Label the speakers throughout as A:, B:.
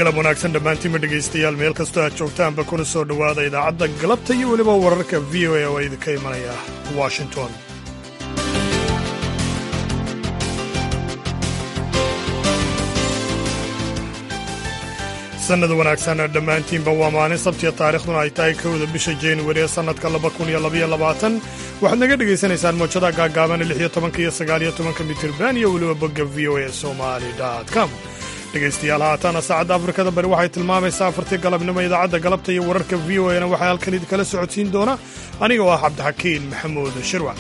A: galab wanaagsan dhammaantiinba dhegaystayaal meel kastoo aad joogtaanba kuna soo dhowaada idaacadda galabta iyo weliba wararka v o a oo idinka imanaya washington sannad wanaagsan dhammaantiinba waa maalin sabtiya taarikhduna ay tahay kowda bisha januari ee sannadka waxaad naga dhegaysanaysaan moojada gaagaaban lix iyo tobanka iyo sagaal iyo tobanka mitirban iyo weliba bogga v o a somali com dhegaystayaal haataana saacadda afrikada bari waxay tilmaamaysaa afartii galabnimo idaacadda galabta iyo wararka v o ana waxaa halkan idinkala socodsiin doona aniga oo ah cabdixakiin maxamuud shirwac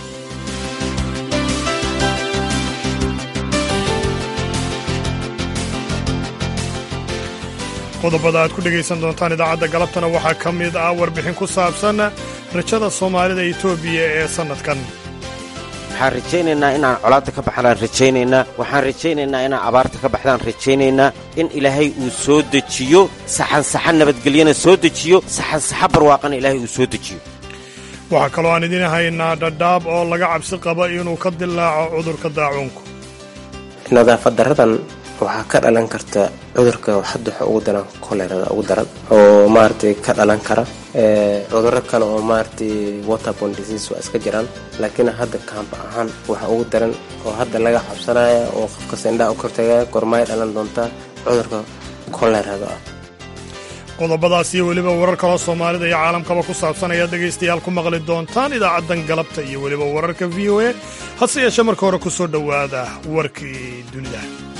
A: qodobada aad ku dhegaysan doontaan idaacadda galabtana waxaa ka mid ah warbixin ku saabsan rajada soomaalida etoobiya ee sannadkan
B: waxaan rajaynaynaa inaan colaadda ka baxnaan rajaynaynaa waxaan rajaynaynaa inaan abaarta ka baxdaan rajaynaynaa in ilaahay uu soo dejiyo saxansaxa nabadgelyana soo dejiyo saxansaxa barwaaqana ilaahay uu soo dejiyo
A: waxaa kaloo aan idiin haynaa dhadhaab oo laga cabsi qaba inuu ka dilaaco cudurka daacuunku
C: nadaafad daradan waxaa ka dhalan karta cudurka hadda waxa ugu daran kolerada ugu daran oo maaragtay ka dhalan kara cuduro kale oo maaragtay waterborne disease waa iska jiraan laakiin hadda kaamba ahaan waxa ugu daran oo hadda laga cabsanaya oo qofka sindhaha u kortagaya gormaay dhalan doontaa cudurka kolerada ah
A: qodobadaas iyo weliba warar kaloo soomaalida iyo caalamkaba ku saabsan ayaad dhegaystayaal ku maqli doontaan idaacaddan galabta iyo weliba wararka v o a hase yeeshee marka hore ku soo dhowaada warkii dunida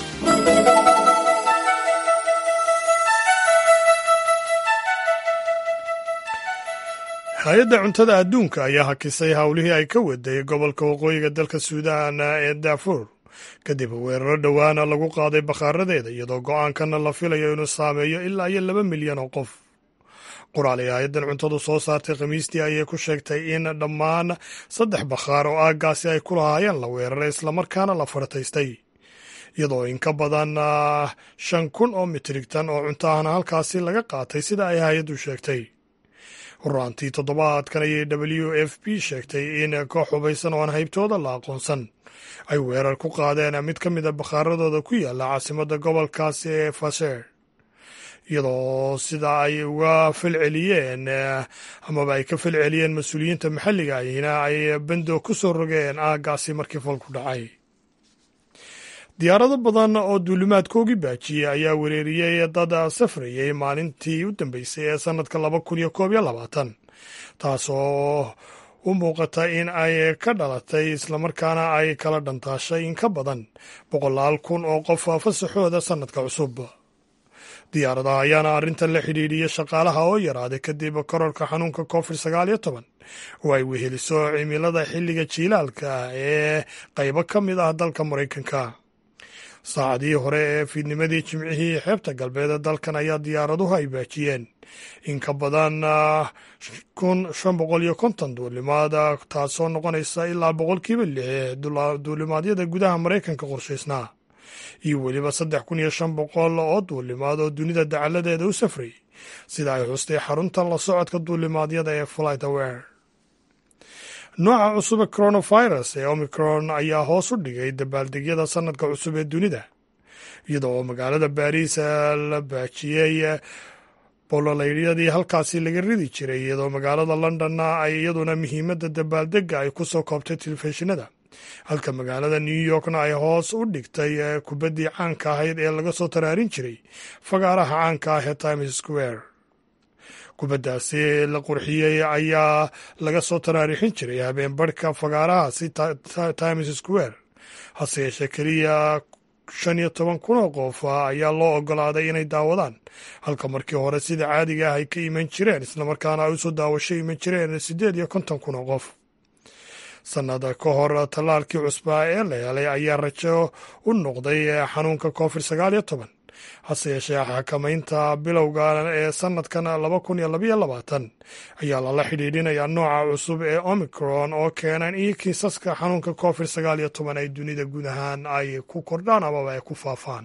A: hay-adda cuntada adduunka ayaa hakisay howlihii ay ka waday gobolka waqooyiga dalka suudaan ee daafuur kadib weeraro dhowaana lagu qaaday bakhaaradeeda iyadoo go'aankana la filayo inuu saameeyo ilaa iyo laba milyan oo qof qoraal ay hay-addan cuntadu soo saartay khamiistii ayay ku sheegtay in dhammaan saddex bakhaar oo aaggaasi ay ku lahaayeen la weeraray islamarkaana la farataystay iyadoo in ka badan shan kun oo mitrigtan oo cunto ahna halkaasi laga qaatay sida ay hay-addu sheegtay horaantii toddobaadkan ayay w f p sheegtay in koox hubaysan oo aan haybtooda la aqoonsan ay weerar ku qaadeen mid ka mid a bakhaaradooda ku yaalla caasimadda gobolkaasi ee fasher iyadoo sida ay uga falceliyeen amaba ay ka falceliyeen mas-uuliyiinta maxalliga ahina ay bendo ku soo rogeen aaggaasi markii falku dhacay diyaarado badan oo duulimaadkoogii baajiyey ayaa wereeriyey dad safrayay maalintii u dambeysay ee sannadka laba kun iyo koob iyo labaatan taasoo u muuqata in ay ka dhalatay islamarkaana ay kala dhantaashay in ka badan boqolaal kun oo qof fasaxooda sannadka cusub diyaaradaha ayaana arrintan la xidhiidhiyey shaqaalaha oo yaraaday kadib kororka xanuunka covid sagaal iyo toban oo ay weheliso cimilada xilliga jiilaalka ee qaybo ka mid ah dalka maraykanka saacadii hore ee fiidnimadii jimcihii xeebta galbeed ee dalkan ayaa diyaaraduhu ay baajiyeen in ka badan kun shan boqol iyo konton duulimaad taasoo noqonaysa ilaa boqolkiiba lix duulimaadyada gudaha maraykanka qorshaysnaa iyo weliba saddex kun iyo shan boqol oo duulimaad oo dunida dacaladeeda u safray sida ay xustay xarunta la socodka duulimaadyada ee flight aware nooca cusub ee coronavirus ee omicron ayaa hoos u dhigay dabaaldegyada sannadka cusub ee dunida iyada oo magaalada baariis la baajiyey bololaydyadii halkaasi laga ridi jiray iyadoo magaalada londonna ay iyaduna muhiimadda dabaaldega ay ku soo koobtay telefishinada halka magaalada new yorkna ay hoos u dhigtay kubaddii caanka ahayd ee laga soo taraarin jiray fagaaraha caanka ah ee times square kubaddaasi la qurxiyey ayaa laga soo taraarixin jiray habeen barhka fagaarahaasi times square hase yeeshee keliya shan iyo toban kun oo qof ayaa loo ogolaaday inay daawadaan halka markii hore sida caadiga ah ay ka iman jireen islamarkaana ay usoo daawasho iman jireen siddeed iyo konton kun oo qof sannada ka hor tallaalkii cusbaa ee la helay ayaa rajo u noqday xanuunka covid sagaal iyo toban hase yeeshee xakamaynta bilowga ee sannadkan laba kun iyo labayo labaatan ayaa lala xidhiidhinayaa nooca cusub ee omicron oo keenan iyo kiisaska xanuunka covid sagaal iyo toban ay dunida guud ahaan ay ku kordhaan amaba ay ku faafaan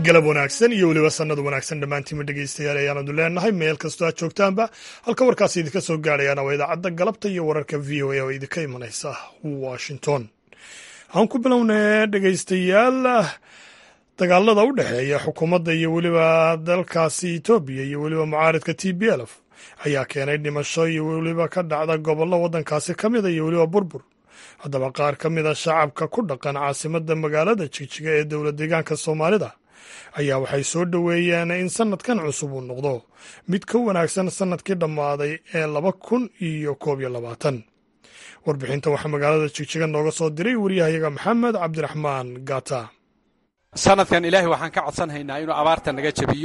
A: galab wanaagsan iyo weliba sannad wanaagsan dhammaantiinma dhegaystayaal ayaanadu leenahay meel kastoo aad joogtaanba halka warkaasi idinka soo gaadhayaana waa idaacadda galabta iyo wararka v o a oo idinka imanaysa washington aan ku bilownay dhegaystayaal dagaalada u dhexeeya xukuumadda iyo weliba dalkaasi etoobiya iyo weliba mucaaridka t b lf ayaa keenay dhimasho iyo weliba ka dhacda gobollo waddankaasi ka mida iyo weliba burbur haddaba qaar ka mid a shacabka ku dhaqan caasimadda magaalada jigjiga ee dowlad deegaanka soomaalida ayaa waxay soo dhoweeyeen in sannadkan cusub uu noqdo mid ka wanaagsan sannadkii dhammaaday ee laba kun iyo koob iyo labaatan warbixinta waxaa magaalada jigjiga nooga soo diray waryahayaga maxamed cabdiraxmaan gata
D: sanadkan ilaahay waxaan ka codsanhaynaa inuu abaarta naga jebiyo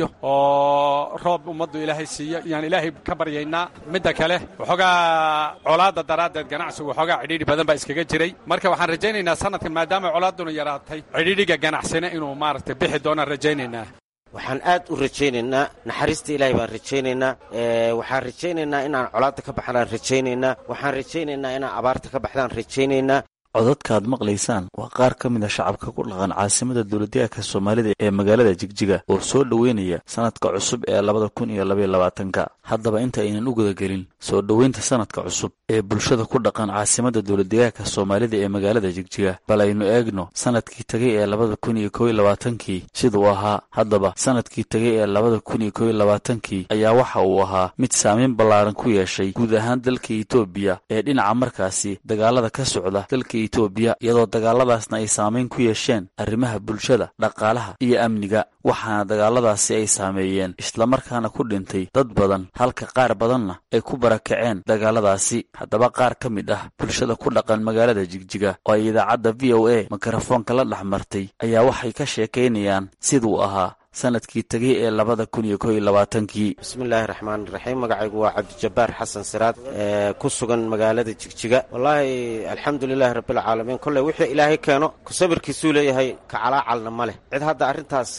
D: oo roob ummaddu ilaahay siiyo yaan ilaahay ka baryaynaa midda kale waxoogaa colaadda daraaddeed ganacsigu waxoogaa cidhiidhi badan baa iskaga jiray marka waxaan rajaynaynaa sanadkan maadaama colaadduna yaraatay cidhiidhiga ganacsina inuu maaragtay bixi doonaan rajaynaynaa
B: waxaan aad u rajaynaynaa naxariista ilaahay baan rajaynaynaa waxaan rajaynaynaa inaan colaadda ka baxnaan rajaynaynaa waxaan rajaynaynaa inaan abaarta ka baxdaan rajaynaynaa
E: codadkaad maqlaysaan waa qaar ka mid a shacabka ku dhaqan caasimada dowladdeegaanka soomaalida ee magaalada jigjiga oo soo dhoweynaya sanadka cusub ee labada kun iyo labaiyo labaatanka haddaba inta aynan u gudagelin soo dhoweynta sanadka cusub ee bulshada ku dhaqan caasimada dowladdeegaanka soomaalida ee magaalada jigjiga bal aynu eegno sanadkii tegay ee labada kun iyo kow iyo labaatankii siduu ahaa haddaba sanadkii tegay ee labada kun iyo kow iyo labaatankii ayaa waxa uu ahaa mid saamayn ballaaran ku yeeshay guud ahaan dalka etoobiya ee dhinaca markaasi dagaalada ka socda dalka etoobiya iyadoo dagaaladaasna ay saamayn ku yeesheen arrimaha bulshada dhaqaalaha iyo amniga waxaana dagaaladaasi ay saameeyeen islamarkaana ku dhintay dad badan halka qaar badanna ay ku barakaceen dagaaladaasi haddaba qaar ka mid ah bulshada ku dhaqan magaalada jigjiga oo ay idaacadda v o a mikrofoonka la dhex martay ayaa waxay ka sheekaynayaan siduu ahaa sanadkii tegay ee labada kun iyo kow iyo labaatankii
B: bismillaahi raxmaan raxiim magacaygu waa cabdijabbaar xasan siraad ee ku sugan magaalada jigjiga wallaahi alxamdulilaahi rabbilcaalamiin kolley wixii ilaahay keeno kusabirkiisuu leeyahay kacalaacalna ma leh cid hadda arrintaas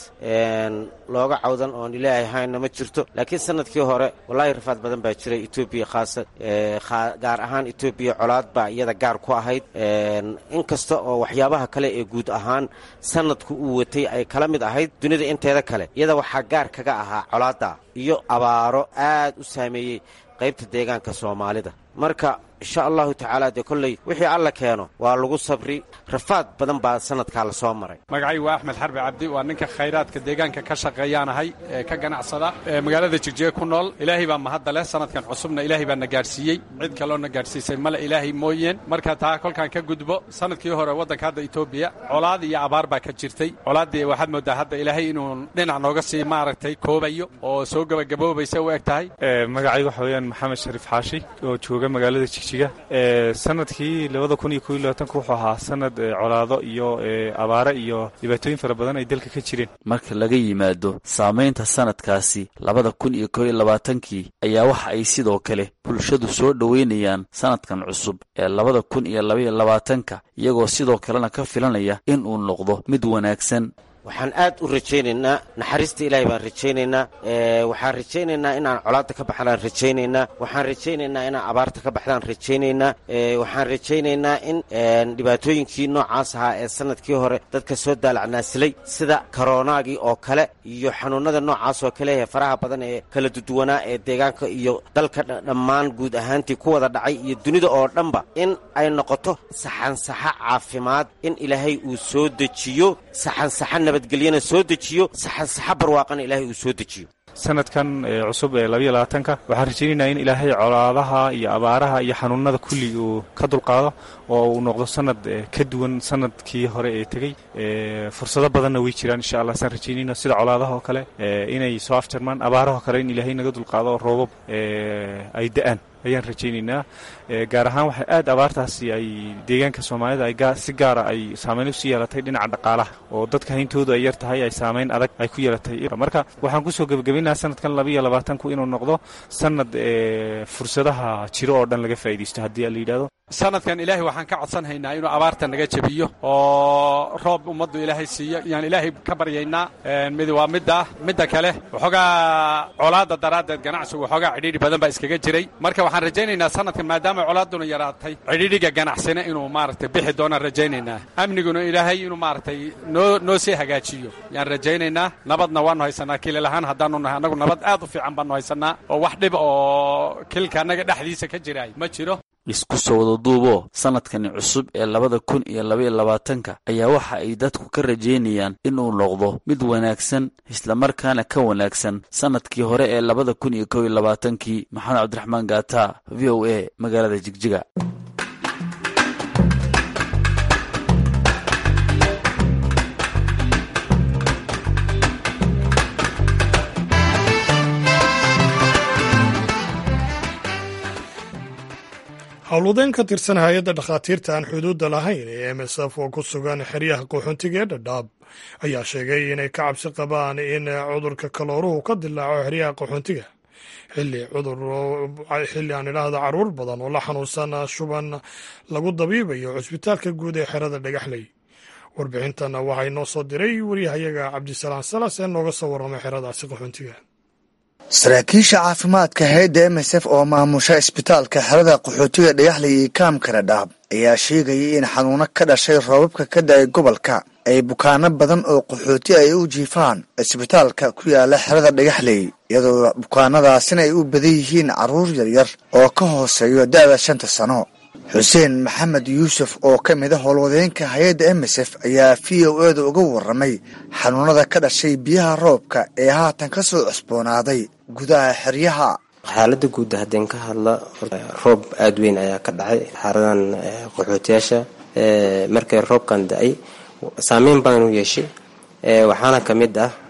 B: looga cawdan oon ilaahay hayna ma jirto laakiin sanadkii hore wallaahi rafaad badan baa jiray etoobiya khaasa gaar ahaan etoobiya colaad baa iyada gaar ku ahayd inkasta oo waxyaabaha kale ee guud ahaan sanadku uu watay ay kala mid ahayd dunida inteeda kale iyada waxaa gaar kaga ahaa colaadda iyo abaaro aad u saameeyey qaybta deegaanka soomaalida marka insha allahu tacaala dee kolley wixii alla keeno waa lagu sabri rafaad badan baa sanadkaa la soo maray
D: magacay waa axmed xarbi cabdi waa ninka khayraadka deegaanka ka shaqeeyaanahay ee ka ganacsada ee magaalada jigjiga ku nool ilaahay baa mahadda leh sanadkan cusubna ilaahay baa na gaadhsiiyey cid kaloona gaadhsiisay male ilaahay mooyeen marka taa kolkaan ka gudbo sanadkii hore waddanka hadda etoobiya colaad iyo abaar baa ka jirtay colaaddii waxaad mooddaa hadda ilaahay inuu dhinac nooga sii maaragtay koobayo oo soo gebagaboobaysa u eg tahay
F: magacay waxa weeyaan maxamed shariif xaashi oo jooga magaalada jigjiga sanadkii labada kun iyo kow iyo labaatanka wuxuu ahaa sanad colaado iyo abaare iyo dhibaatooyin fara badan ay dalka ka jireen
E: marka laga yimaado saamaynta sanadkaasi labada kun iyo kow iyo labaatankii ayaa waxa ay sidoo kale bulshadu soo dhoweynayaan sanadkan cusub ee labada kun iyo labaiyo labaatanka iyagoo sidoo kalena ka filanaya in uu noqdo mid wanaagsan
B: waxaan aad u rajaynaynaa naxariista ilaahay baan rajaynaynaa waxaan rajaynaynaa inaan colaadda ka baxnaan rajaynaynaa waxaan rajaynaynaa inaan abaarta ka baxdaan rajaynaynaa waxaan rajaynaynaa in dhibaatooyinkii noocaas ahaa ee sanadkii hore dadka soo daalacnaasilay sida koronaagii oo kale iyo xanuunada noocaas oo kale ee faraha badan ee kala duduwanaa ee deegaanka iyo dalka dhammaan guud ahaantii ku wada dhacay iyo dunida oo dhanba in ay noqoto saxansaxa caafimaad in ilaahay uu soo dejiyo saxansaxa nabadgelyana soo dejiyo saxansaxa barwaaqana ilaahay uu soo dejiyo
F: sanadkan cusub ee labaiyo labaatanka waxaan rajaynaynaa in ilaahay colaadaha iyo abaaraha iyo xanuunada kulli uu ka dulqaado oo uu noqdo sanad ka duwan sanadkii hore ee tegey fursado badanna way jiraan insha allah saan rajaynayna sida colaadaha oo kale inay soo afjarmaan abaaraha kale in ilaahay naga dulqaado oo roobab ay da-aan ayaan rajaynaynaa gaar ahaan waxay aad abaartaasi ay deegaanka soomaalida ay si gaara ay saamayn usii yeelatay dhinaca dhaqaalaha oo dadka hayntoodu ay yar tahay ay saamayn adag ay ku yeelatay marka waxaan kusoo gebagabaynaha sanadkan labaiyo labaatanku inuu noqdo sanad fursadaha jiro oo dhan laga faa'iidaysto haddii la yidhahdo
D: sanadkan ilaahay waxaan ka codsanhaynaa inuu abaarta naga jebiyo oo roob ummaddu ilaahay siiyo yaan ilaahay ka baryaynaa mid waa midda midda kale waxoogaa colaadda daraaddeed ganacsigu waxoogaa cidhiidhi badan baa iskaga jiray marka waxaan rajaynaynaa sanadkan maadaama colaadduna yaraatay cidhiidhiga ganacsina inuu maaragtay bixi doonaan rajaynaynaa amniguna ilaahay inuu maaragtay noo noo sii hagaajiyo yaan rajaynaynaa nabadna waannu haysanaa kilil ahaan haddaanu nahay annagu nabad aad u fiican baannu haysanaa oo wax dhib oo kilka annaga dhexdiisa ka jiraay ma jiro
E: isku soo wada duuboo sanadkani cusub ee labada kun iyo labaiyo labaatanka ayaa waxa ay dadku ka rajaynayaan inuu noqdo mid wanaagsan islamarkaana ka wanaagsan sanadkii hore ee labada kun iyo kow iyo labaatankii maxamed cabdiraxmaan gaata v o a magaalada jigjiga
A: howlwadeen ka tirsan hay-adda dhakhaatiirta aan xuduudda lahayn ee m s f oo ku sugan xeryaha qaxoontiga ee dhadhaab ayaa sheegay inay ka cabsi qabaan in cudurka kalooruhu ka dilaaco xeryaha qaxoontiga xilli cudur xilli aan idhaahdo caruur badan oo la xanuunsan shuban lagu dabiibayo cusbitaalka guud ee xerada dhagaxley warbixintan waxaa inoo soo diray waryahayaga cabdisalaan salas ee nooga soo warramay xeradaasi qaxoontiga
G: saraakiisha caafimaadka hay-adda m s f oo maamusha isbitaalka xerada qaxootiga dhagaxley iyo kaamka dhadhaab ayaa sheegayay in xanuuno ka dhashay roobabka ka da-ay gobolka ay bukaano badan oo qaxooti ay u jiifaan isbitaalka ku yaala xerada dhagaxley iyadoo bukaanadaasina ay u badan yihiin carruur yaryar oo ka hooseeyo da-da shanta sano xuseen maxamed yuusuf oo ka mid a howlwadeenka hay-adda m s f ayaa v o eeda uga warramay xanuunada ka dhashay biyaha roobka ee haatan ka soo cusboonaaday gudaha xeryaha
C: xaaladda guud haddeen ka hadla roob aada weyn ayaa ka dhacay xaaradan qaxootiyaasha markay roobkan da-ay saameyn badan u yeeshay waxaana ka mid ah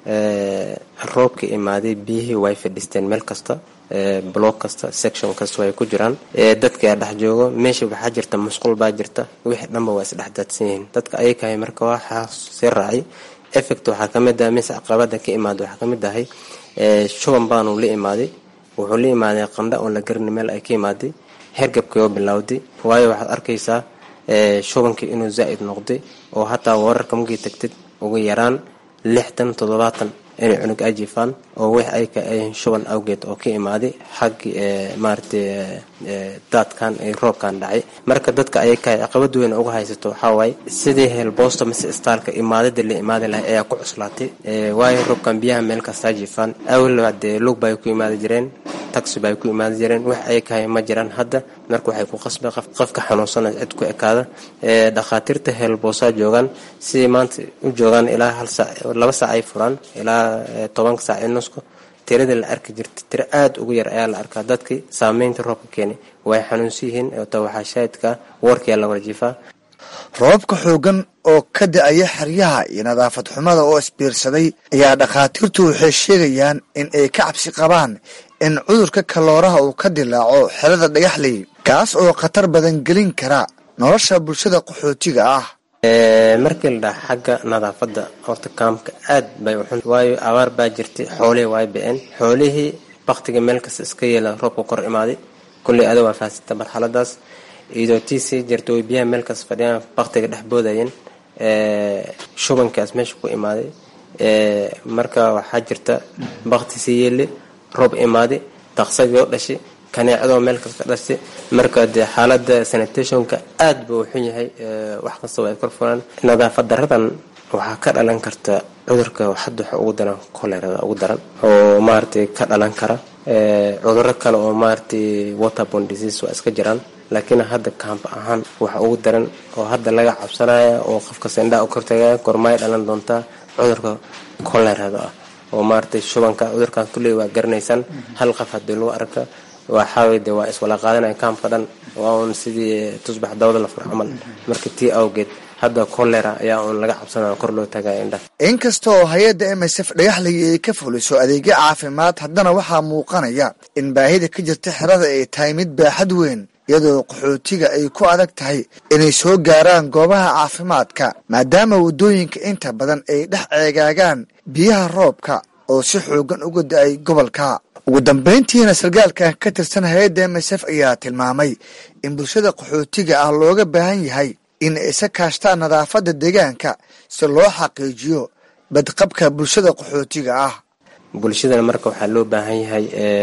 C: roobka imaaday biyihii way fadhiisteen meel kasta block kasta section kasta way ku jiraan dadka aa dhex joogo meesha waxaa jirta musqul baa jirta wixii dhanba waa isdhex daadsan yihiin dadka ayakahay marka waxaa sii raacay effect waxaa ka mid ah mise caqabada ka imaada waxaa ka mid ahay shuban baanu la imaaday wuxuu la imaaday qandha oo la garani meel ay ka imaaday hergabkii oo bilowday waayo waxaad arkaysaa shubankii inuu zaa'id noqday oo hataa wararka markii tagtid ugu yaraan lixdan toddobaatan inay cunug ay jiifaan oo wix ay ka ayihiin shuban awgeed oo ka imaaday xaggii maaragtay daadkan ee roobkan dhacay marka dadka ayay kahay caqabad weyn uga haysato waxaa waaye sidii heelboosta mise istaalka imaadada la imaadi lahay ayaa ku cuslaatay waayo roobkan biyaha meel kastaa jiifaan awel dee lug bay ku imaadi jireen taxi bay ku imaadi jireen wax ay kahay ma jiraan hadda marka waxay ku qasbay qofka xanuunsana cid ku ekaada dhakhaatiirta heelboosaa joogaan sidii maanta u joogaan ilaa hal saac laba saac ay furaan ilaa tobanka saac ee nusku tirada la arki jirta tiro aada ugu yar ayaa la arkaa dadkii saameynta roobka keenay way xanuunsan yihiin ta waxaa shaahidka warkiyaa la warjiifaa
G: roobabka xoogan oo ka da-aya xeryaha iyo nadaafad xumada oo isbiirsaday ayaa dhakhaatiirtu waxay sheegayaan in ay ka cabsi qabaan in cudurka kalooraha uu ka dilaaco xerada dhagaxley kaas oo khatar badan gelin kara nolosha bulshada qaxootiga ah
C: markii la dhaha xagga nadaafadda horta kaamka aad bay uxun waayo abaar baa jirtay xoolihii way ba-een xoolihii baktiga meel kasta iska yeela roobka kor imaaday kulley ada waa fahansata marxaladaas iyadoo tii sii jirta way biyaha meel kasta fadhiyaan baktiga dhex boodayeen shubankaas meesha ku imaaday marka waxaa jirta bakti sii yeeli roob imaaday daqsadii oo dhashay kaneecadoo meel kasta dhashay marka dee xaalada sanitationka aad buu xun yahay wax kastaba ay kor furaan nadaafad daradan waxaa ka dhalan karta cudurka hadda waxa ugu daran colerada ugu daran oo maaragtay ka dhalan kara cuduro kale oo maaragtay waterborne disease waa iska jiraan laakiin hadda kaamp ahaan waxa ugu daran oo hadda laga cabsanaya oo qofka sendhaa u kortagaya gormaay dhalan doontaa cudurka colerada ah oo maaragtay shubanka cudurkan kulley waa garanaysaan hal qof haddii lagu arka waxaaway de waa iswala qaadanaya kaamka dhan waa uun sidii tusbax dawada la fur camal marka tii awgeed hadda kolera ayaa uun laga cabsanaya kor loo tagaya indhaha
G: inkasta oo hay-adda m s f dhagaxley ay ka fuliso adeegyo caafimaad haddana waxaa muuqanaya in baahida ka jirta xerada ay tahay mid baaxad weyn iyadoo qaxootiga ay ku adag tahay inay soo gaaraan goobaha caafimaadka maadaama waddooyinka inta badan ay dhex ceegaagaan biyaha roobka oo si xoogan uga da-ay gobolka ugu dambeyntiina sargaalkan ka tirsan hay-adda m s f ayaa tilmaamay in bulshada qaxootiga ah looga baahan yahay in ay isa kaashtaan nadaafadda deegaanka si loo xaqiijiyo badqabka bulshada qaxootiga ah
C: bulshadana marka waxaa loo baahan yahay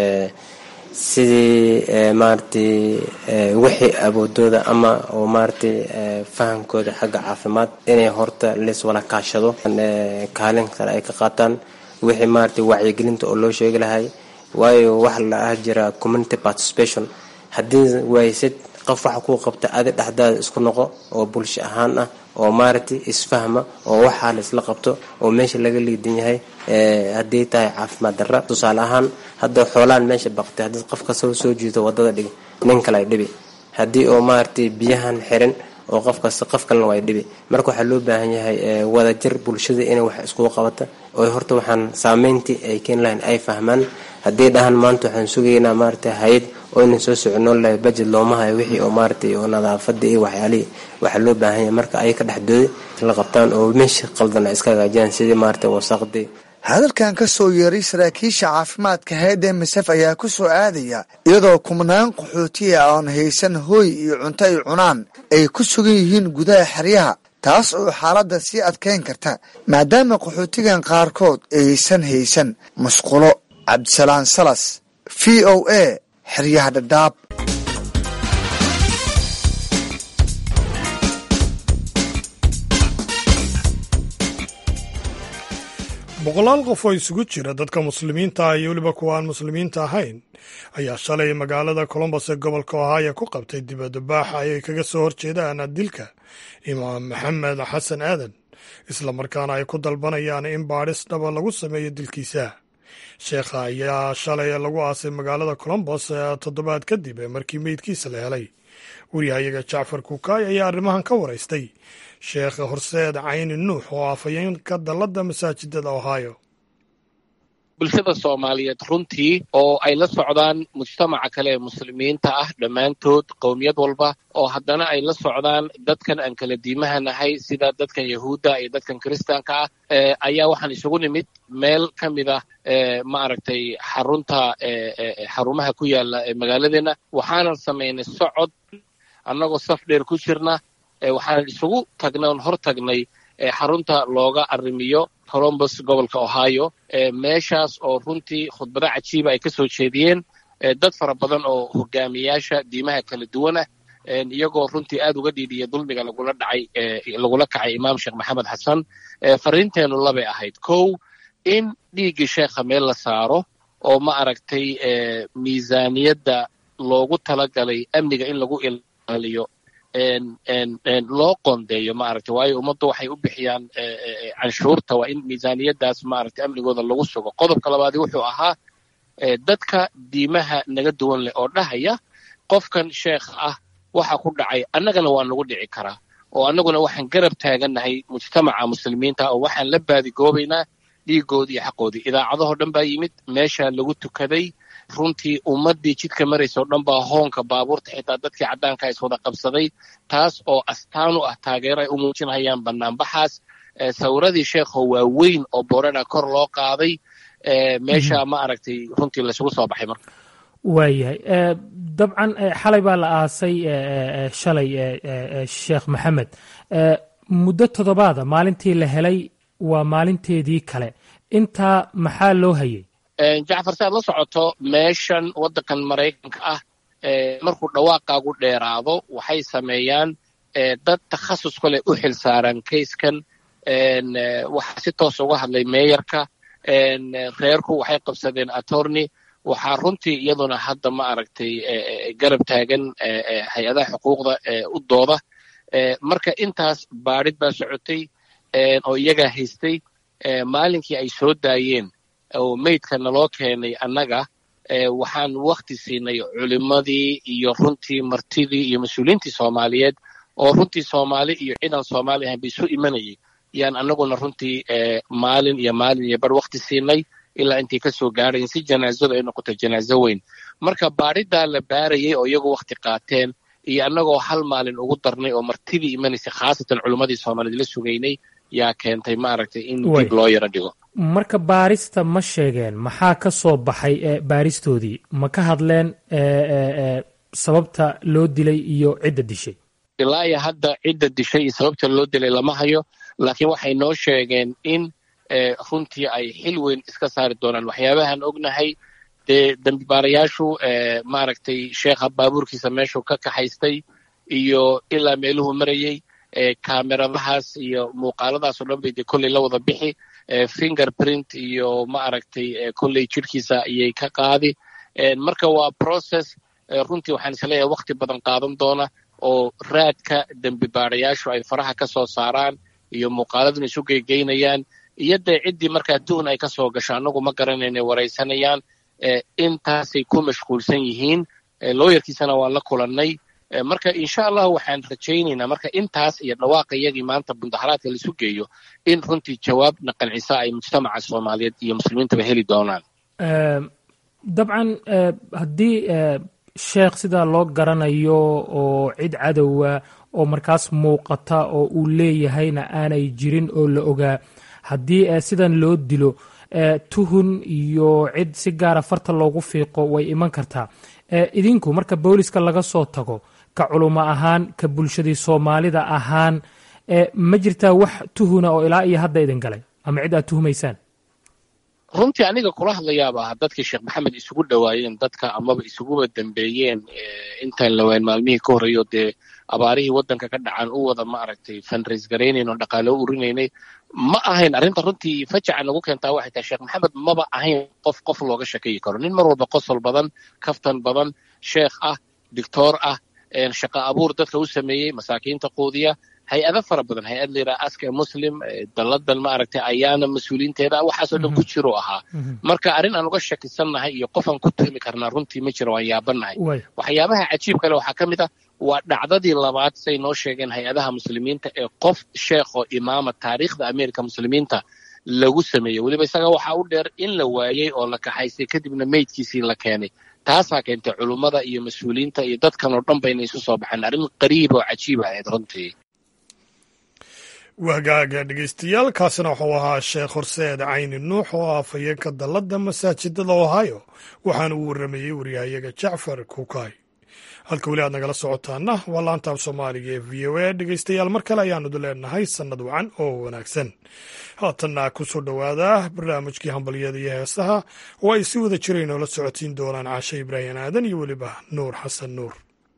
C: sidii maaragtay wixii awoodooda ama oo maaragtay fahamkooda xagga caafimaad inay horta lees wala kaashado kaalin kale ay ka qaataan wixii maaragtay wacyigelinta oo loo sheegi lahay waayo waxa la ah jira community participation haddii waysid qof waxa kuu qabta adi dhexdaada isku noqo oo bulsho ahaan ah oo maaragtay isfahma oo waxaa la isla qabto oo meesha laga liidan yahay hadday tahay caafimaad darra tusaale ahaan hadda xoolaan meesha baqtay haddii qof kasta soo jiito wadada dhig nin kale ay dhibi haddii oo maaragtay biyahan xirin oo qof kasta qof kalena waa dhibi marka waxaa loo baahan yahay wadajir bulshada inay wax iskugu qabata oo horta waxaan saameyntii ay keeni lahayn ay fahmaan haddii dhahan maanta waxaan sugaynaa maaragtay hay-ad oo inan soo soconoon lahay budget looma hayo wixii oo maaragtay oo nadaafada iyo waxyaalihii waxaa loo baahan yahay marka ay ka dhexdooda la qabtaan oo meesha qaldan ay iska hagaajiyaan sidii maaragtay wasaaqdii
G: hadalkan ka soo yeeray saraakiisha caafimaadka hay-adda misef ayaa ku soo aadaya iyadoo kumnaan qaxootiya oon haysan hooy iyo cunto ay cunaan ay ku sugan yihiin gudaha xeryaha taas oo xaaladda sii adkayn karta maadaama qaxootigan qaarkood aysan haysan musqulo cabdisalaan salas v o a xeryaha dhadhaab
A: boqolaal qof oo isugu jira dadka muslimiinta ah iyo weliba kuwa aan muslimiinta ahayn ayaa shalay magaalada colombos ee gobolka ohaya ku qabtay dibadabaaxa ayay kaga soo horjeedaan dilka imaam maxamed xasan aadan islamarkaana ay ku dalbanayaan in baadhis dhaba lagu sameeyo dilkiisa sheekha ayaa shalay lagu aasay magaalada colombos toddobaad kadib markii meydkiisa la helay wariyahayaga jacfar kukaay ayaa arrimahan ka waraystay sheekh horseed cayni nuux oo afhayeenka dalladda masaajidada ohio
H: bulshada soomaaliyeed runtii oo ay la socdaan mujtamaca kale ee muslimiinta ah dhammaantood qowmiyad walba oo haddana ay la socdaan dadkan aan kala diimaha nahay sida dadkan yahuudda iyo dadkan kiristaanka ah ayaa waxaan isugu nimid meel ka mid ah maaragtay xarunta xarumaha ku yaala magaaladeenna waxaanan samaynay socod annagoo saf dheer ku jirna waxaan isugu tagnay oon hor tagnay xarunta looga arrimiyo colombos gobolka ohio meeshaas oo runtii khudbado cajiiba ay ka soo jeediyeen dad fara badan oo hogaamiyaasha diimaha kala duwanah iyagoo runtii aad uga dhiidhiya dulmiga lagula dhacay lagula kacay imaam sheekh maxamed xasan fariinteennu labay ahayd kow in dhiiggii sheekha meel la saaro oo ma aragtay miisaaniyadda loogu talagalay amniga in lagu ilaaliyo loo qoondeeyo maaragtay waayo ummaddu waxay u bixiyaan canshuurta waa in miisaaniyaddaas maaragtay amnigooda lagu sugo qodobka labaadi wuxuu ahaa dadka diimaha naga duwan leh oo dhahaya qofkan sheekh ah waxa ku dhacay annagana waa nagu dhici karaa oo annaguna waxaan garab taagannahay mujtamaca muslimiinta oo waxaan la baadigoobaynaa dhiigoodii iyo xaqoodii idaacadahoo dhan baa yimid meeshaa lagu tukaday runtii ummaddii jidka maraysa oo dhan baa hoonka baabuurta xitaa dadkii caddaanka iswada qabsaday taas oo astaan u ah taageero ay u muujinayaan bannaanbaxaas sawiradii sheekho waaweyn oo boorana kor loo qaaday meesha ma aragtay runtii laysugu soo baxay marka
I: waayahay dabcan xalay baa la aasay shalay sheekh maxamed muddo toddobaada maalintii la helay waa maalinteedii kale intaa maxaa loo hayay
H: jacfar si aad la socoto meeshan waddankan maraykanka ah markuu dhawaaqaagu dheeraado waxay sameeyaan dad takhasus kale u xil saaran kayskan waxaa si toos uga hadlay meeyarka reerku waxay qabsadeen attorney waxaa runtii iyaduna hadda ma aragtay garab taagan hay-adaha xuquuqda u dooda marka intaas baadhid baa socotay oo iyagaa haystay maalinkii ay soo daayeen oo meydka naloo keenay annaga waxaan wakti siinay culimmadii iyo runtii martidii iyo mas-uuliyiintii soomaaliyeed oo runtii soomaali iyo ciidan soomaali ahayn ba isu imanayay yaan annaguna runtii maalin iyo maalin iyo bar wakti siinay ilaa intay ka soo gaarayen si janaazadu ay noqoto janaazo weyn marka baadhidaa la baarayay oo iyagu wakti qaateen iyo annagoo hal maalin ugu darnay oo martidii imanaysay khaasatan culimmadii soomaaliyeed la sugaynay yaa keentay maaragtay in
I: Way.
H: dib loo yaro dhigo
I: marka baarista ma sheegeen maxaa ka soo baxay ee baaristoodii ma ka hadleen ee, ee, ee, sababta loo dilay iyo cidda dishay
H: ilaa iyo hadda cidda dishay iyo sababta loo dilay lama hayo laakiin waxay noo sheegeen in eh, runtii ay xil weyn iska saari doonaan waxyaabahan ognahay dee dambibaarayaashu eh, maaragtay sheekha baabuurkiisa meeshuu ka kaxaystay iyo ilaa meeluhu marayey eh, kaameradahaas iyo muuqaaladaas oo dhan bay dee kolley la wada bixi eh, fingerprint iyo maaragtay eh, kolley jidhkiisa ayay ka qaadi Eh, marka waa process eh, runtii waxaan isleeyahay waqti badan qaadan doona oo raadka dembi baarayaashu ay faraha ka soo saaraan iyo muuqaaladuna isu geygeynayaan iyo dee ciddii markaa tuhun ay ka soo gasho annagu ma garanayna waraysanayaan eh, intaasay ku mashquulsan yihiin eh, looyarkiisana waan la kulannay Eh, marka insha allah waxaan rajaynaynaa marka intaas iyo dhawaaqa iyagii maanta mudaharaadka laisu geeyo in runtii jawaabna qancisa ay mujtamaca soomaaliyeed iyo muslimiintaba heli doonaan
I: Ee, dabcan ee, haddii ee, sheekh sidaa loo garanayo oo cid cadowa oo markaas muuqata oo uu leeyahayna aanay jirin oo la ogaa haddii ee, sidan loo dilo ee, tuhun iyo cid si gaara farta loogu fiiqo way iman kartaa Ee, idinku marka booliska laga soo tago ka culimo ahaan ka bulshadii soomaalida ahaan ee, ma jirtaa wax tuhuna oo ilaa iyo hadda idin galay ama cid aad tuhumaysaan
H: runtii aniga kula hadlayaaba ah dadkii sheekh maxamed isugu dhowaayeen dadka amaba isuguba dambeeyeen eh, intaan lawaan maalmihii ka horreeyo dee abaarihii waddanka ka dhacan u wada maaragtay fundraise garaynayn oo dhaqaale u urinaynay ma ahayn arrinta runtii fajaca nagu keentaa waxay tahay sheekh maxamed maba ahayn qof qof looga shakeyi karo nin mar walba qosol badan kaftan badan sheekh ah dictoor ah een shaqo abuur dadka u sameeyey masaakiinta quudiya hay-ado fara badan hay-ad la yidhaha aska muslim eh, dalladan maaragtay ayaana mas-uuliinteeda waxaasoo dhan ku jiro ahaa marka arrin aan uga shakisannahay iyo qof aan ku tuhmi karnaa runtii ma jiro waan yaabannahay
I: way
H: waxyaabaha cajiib kale waxaa ka mid ah waa dhacdadii labaad say noo sheegeen hay-adaha muslimiinta ee qof sheekh oo imaama taariikhda ameerika muslimiinta lagu sameeyey weliba isaga waxaa u dheer in la waayey oo la kaxaystay kadibna meydkiisii la keenay taasaa keentay culummada iyo mas-uuliyiinta iyo dadkan oo dhan bayna isu soo baxeen arrin qariib oo cajiib ahayd runtii
A: wagaaga dhegeystayaal kaasina wuxuu ahaa sheekh horseed cayni nuux oo ah afhayeenka dalladda masaajidada ohio waxaana uu warramayey waryahayaga jacfar kuukay halka weli aad nagala socotaana waa laantaab soomaaliga ee v o a dhegeystayaal mar kale ayaanu leenahay sannad wacan oo wanaagsan haatanna ku soo dhowaada barnaamijkii hambalyada iyo heesaha oo ay si wada jirayn oola socotiin doonaan caashe ibraahim aadan iyo weliba nuur xasan nuur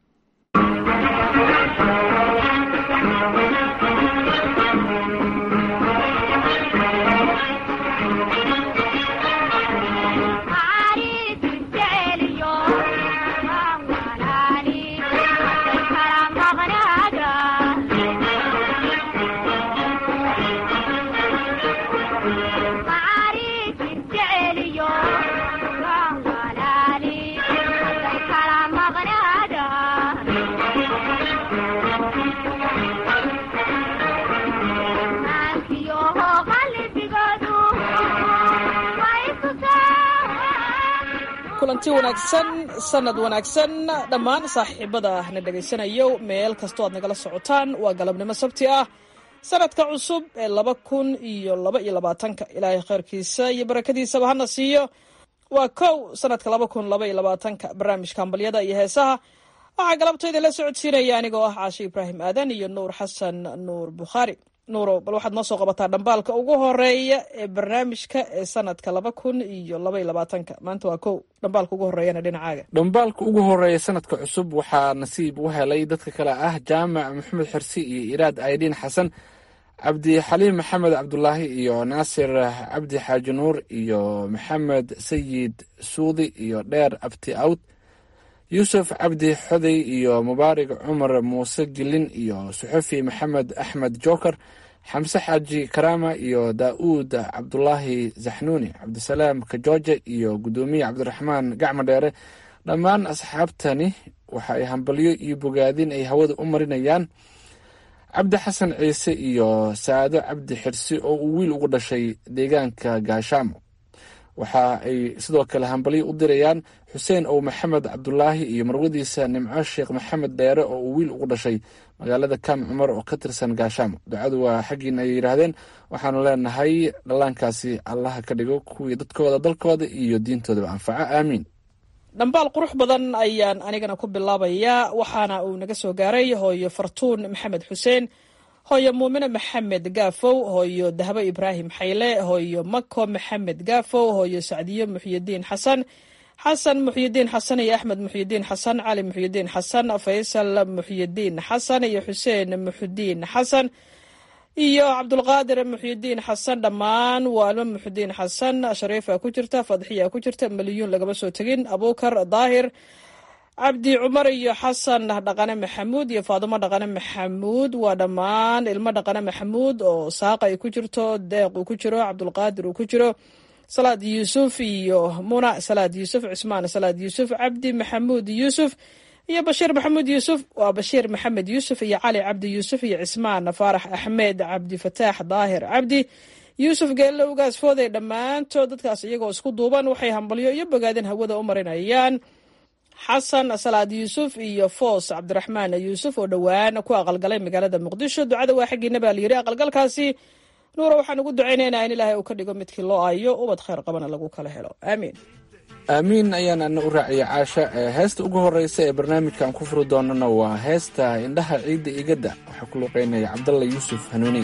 J: kulanti wanaagsan sanad wanaagsan dhammaan saaxiibada na dhegaysanayo meel kastoo aad nagala socotaan waa galabnimo sabti ah sanadka cusub ee laba kun iyo laba iyo labaatanka ilaahay khayrkiisa iyo barakadiisaba hana siiyo waa kow sanadka laba kun laba iyo labaatanka barnaamijka hambalyada iyo heesaha waxaa galabtayda la socodsiinaya anigoo ah caashe ibraahim aadan iyo nuur xasan nuur bukhaari nuuro bal waxaad noo soo qabataa dhambaalka ugu horeeya ee barnaamijka ee sanadka laba kun iyo laba iyo labaatanka maanta waa kow dhambaalka ugu horeeyana dhinacaaga
K: dhambaalka ugu horeeya sanadka cusub waxaa nasiib u helay dadka kale ah jaamac maxamed xirsi iyo iraad aydiin xasan cabdixaliim maxamed cabdulaahi iyo naasir cabdi xaaji nuur iyo maxamed sayid suudi iyo dheer abti awd yuusuf cabdi xoday iyo mubaarig cumar muuse gilin iyo suxufi maxamed axmed joker xamse xaaji karaama iyo daa'uud cabdulaahi zaxnuuni cabdisalaam kajooje iyo guddoomiye cabdiraxmaan gacmo dheere dhammaan asxaabtani waxa ay hambalyo iyo bogaadin ay hawada u marinayaan cabdi xasan ciise iyo saado cabdi xirsi oo uu wiil ugu dhashay deegaanka gaashaamo waxa ay sidoo kale hambalyo u dirayaan xuseen ow maxamed cabdulaahi iyo marwadiisa nimco sheekh maxamed dheere oo uu wiil ugu dhashay magaalada kaam cumar oo ka tirsan gaashaamo ducadu waa xaggiina ay yidhaahdeen waxaanu leenahay dhallaankaasi allaha ka dhigo kuwii dadkooda dalkooda iyo diintoodaba anfaco aamiin
J: dhambaal qurux badan ayaan anigana ku bilaabayaa waxaana uu naga soo gaaray hooyo fartuun maxamed xuseen hooyo muumine maxamed gaafow hooyo dahbo ibraahim xayle hooyo mako maxamed gaafow hooyo sacdiyo muxyidiin xasan xasan muxyidiin xasan iyo axmed muxyidiin xasan cali muxyidiin xasan faysal muxyidiin xasan iyo xuseen muxudiin xasan iyo cabdulqaadir muxyidiin xasan dhammaan waalmo muxudiin xasan shariifa ku jirta fadxiya ku jirta maliyuun lagama soo tegin abuukar daahir cabdi cumar iyo xasan dhaqane maxamuud iyo faadumo dhaqane maxamuud waa dhammaan ilmo dhaqane maxamuud oo saaqa ay ku jirto deeq uu ku jiro cabdulqaadir uu ku jiro salaad yuusuf iyo muna salaad yuusuf cusmaan salaad yuusuf cabdi maxamuud yuusuf iyo bashiir maxamuud yuusuf waa bashiir maxamed yuusuf iyo cali cabdi yuusuf iyo cismaan faarax axmed cabdifataax daahir cabdi yuusuf geelle ugaas fooday dhammaantood dadkaas iyagoo isku duuban waxay hambalyo iyo bogaadin hawada u marinayaan xasan salaad yuusuf iyo foos cabdiraxmaan yuusuf oo dhowaan ku aqalgalay magaalada muqdisho ducada waa xaggiina baa layidhi aqalgalkaasi nuura waxaan ugu ducaynaynaa in ilaahay uu ka dhigo midkii loo ayo ubad khayr qabana lagu kala helo aamiin
K: aamiin ayaan ana u raaciyay caasha heesta ugu horeysa ee barnaamijkan ku furi doonana waa heesta indhaha ciidda igadda waxaa ku luqeynaya cabdalla yuusuf hanuuniy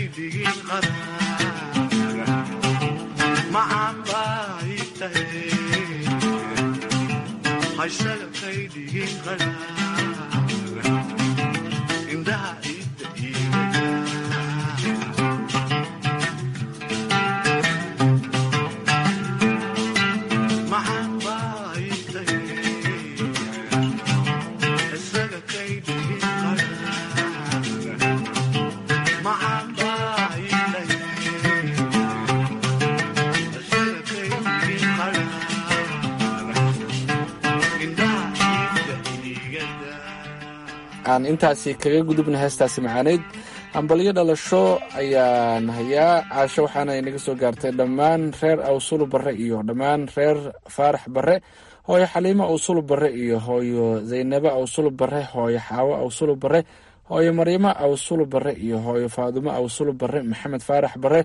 K: aan intaasi kaga gudubna heestaasi macaanayd hambalyo dhalasho ayaan hayaa caasho waxaana inaga soo gaartay dhammaan reer awsulu barre iyo dhammaan reer faarax barre hooyo xaliimo awsulu barre iyo hooyo zaynabo awsulu barre hooyo xaawo awsulu barre hooyo maryamo awsulu barre iyo hooyo faadumo awsulu barre maxamed faarax barre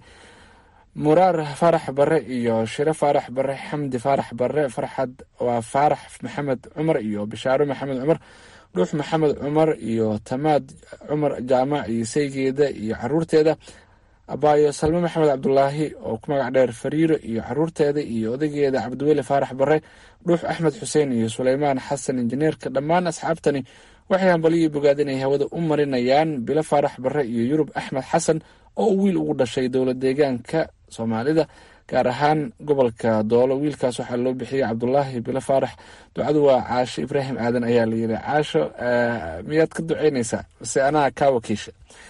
K: muraar faarax barre iyo shiro faarax barre xamdi faarax barre farxad waa faarax maxamed cumar iyo bishaaro maxamed cumar dhuux maxamed cumar iyo tamaad cumar jaamac iyo saygeeda iyo caruurteeda abaayo salme maxamed cabdulaahi oo ku magac dheer fariiro iyo caruurteeda iyo odageeda cabdiweli faarax barre dhuux axmed xuseen iyo suleymaan xasan injineerka dhammaan asxaabtani waxay hambalyo bogaad inay hawada u marinayaan bilo faarax barre iyo yurub axmed xasan oo wiil ugu dhashay dowlad deegaanka soomaalida gaar ahaan gobolka doolo wiilkaas waxaa loo bixiyey cabdulaahi bilo faarax ducadu waa caasho ibraahim aadan ayaa la yiri caasho miyaad ka duceynaysaa mase anaa kaa wakiisha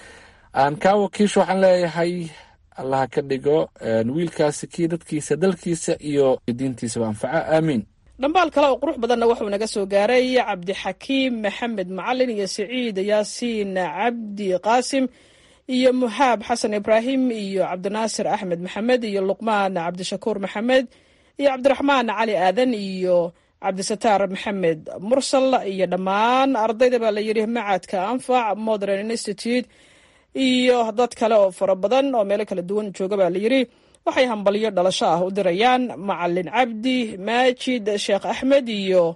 K: aan kaa wakiisha waxaan leeyahay allaha ka dhigo wiilkaasi kii dadkiisa dalkiisa iyo diintiisaba anfaca aamiin
J: dhambaal kale oo qurux badanna wuxuu naga soo gaaray cabdixakiim maxamed macalin iyo siciid yaasiin cabdi qaasim iyo muxaab xasan ibraahim iyo cabdinaasir axmed maxamed iyo luqmaan cabdishakuur maxamed iyo cabdiraxmaan cali aadan iyo cabdisataar maxamed mursal iyo dhammaan ardayda baa la yidhi macadka anfac modern institute iyo dad kale oo fara badan oo meelo kala duwan jooga baa la yidhi waxay hambalyo dhalasho ah u dirayaan macalin cabdi maajid sheekh axmed iyo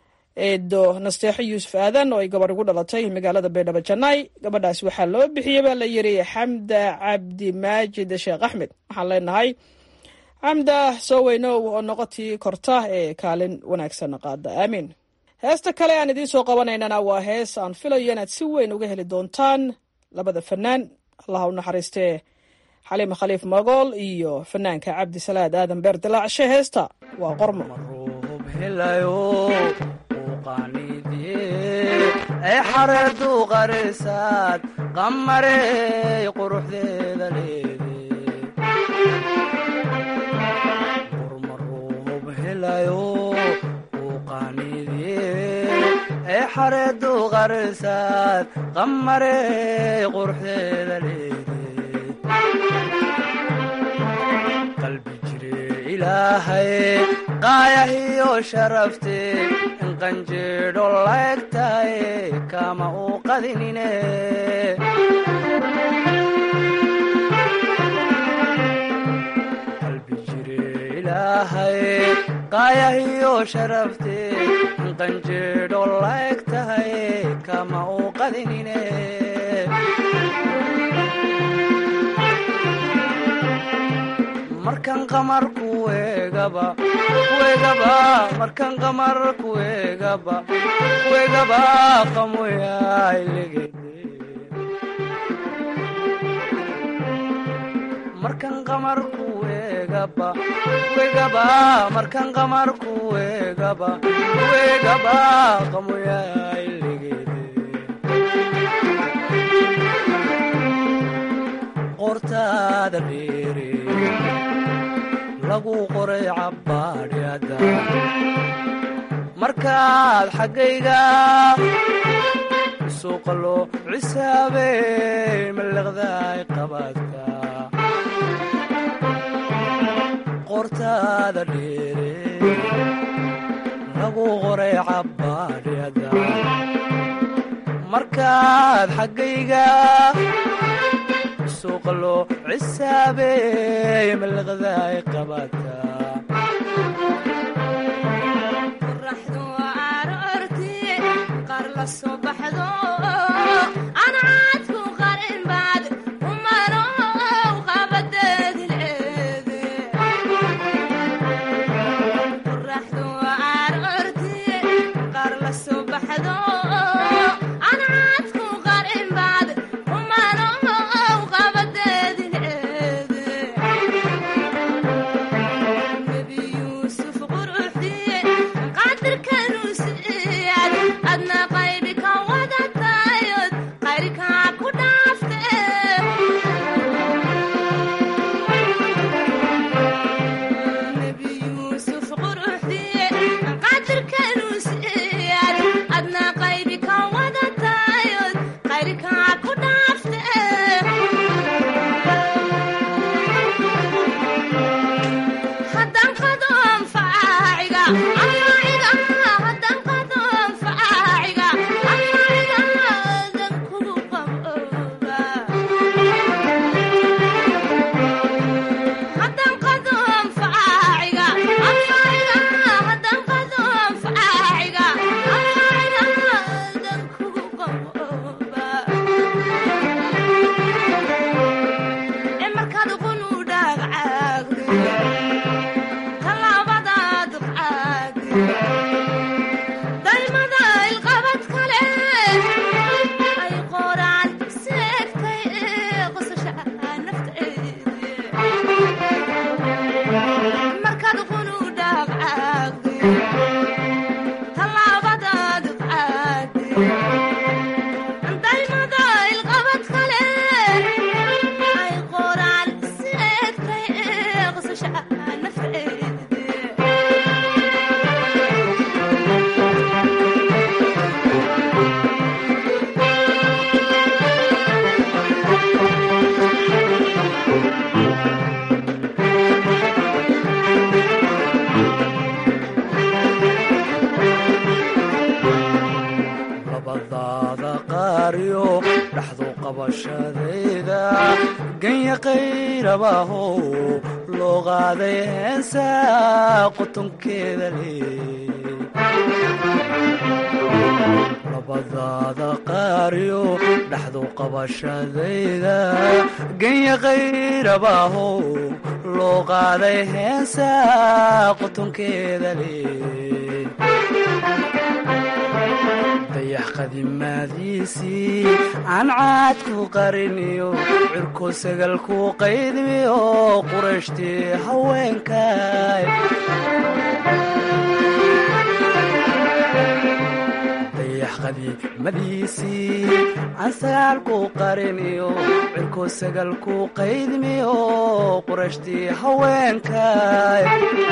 J: eedo nasteexo yuusuf aadan oo ay gabarh ugu dhalatay magaalada baydhabo janay gabadhaas waxaa loo bixiyey baa la yidhi xamda cabdi maajid sheekh axmed waxaan leenahay xamda soo weynow oo noqotii korta ee kaalin wanaagsan qaada aamiin heesta kale aan idiin soo qabanaynana waa hees aan filayo inaad si weyn uga heli doontaan labada fanaan allah u naxariistee xaliima khaliif magool iyo fanaanka cabdi salaad aadan beer dilaacshe heesta waa qormo
L: ee xareedu qarisaad qamarey quruxdeeda leede qurmaruub helayo uu qaaniidye ee xareedu qarisaad qamarey quruxdeeda leede qalbi jire ilaahay qaayahiyo sharafte inqanjeedho laegtaye kama uu qadinine qalbi jire ilaahay qaayahiyo sharafte inqanjeedho laegtaye kama uu qadinine markan qamar kuegaba kuegaba markan qamar kuegaba kuegaba qamoyailegede markan qamar kuegaba kuegaba markan qamar kuegaba kuegaba qamoyailegede qortaada dheere lagu qoray cabbaadhyada markaad xaggayga suuqa loo cisaabey mallaqdaay qabaadka qortaada dheere lagu qoray cabbaadhyada markaad xaggayga suuqa loo cisaabey mallaqdaay qabaadka
M: qoraxdu aroorti qaar la soo baxdo ancaadku qarin baad umaro markaad qunu dhaagcaagdi tallaabadaad caagdi daymada ilqabad kale ay qoraan seegtay ee qosasha nafteedi markaad qunu dhaagcaagdi tallaabadaad caagdi daymada ilqabad kale ay qoraan seegtay ee qosasha nafteedi
L: labadaada qaariyo dhaxdu qabashadayda ganya qayrabaho loo qaaday heensa qotonkeeda leey labadaada qaariyo dhaxdu qabashadayda ganya qayrabaho loo qaaday heensa qotonkeeda leey dayax qadimaadiisii aan caad ku qariniyo cirko sagal ku qaydmiyo qurashtii haweenkay dayax qadiimadiisii aan sagaal ku qariniyo cirko sagal ku qaydmiyo qurashtii haweenkay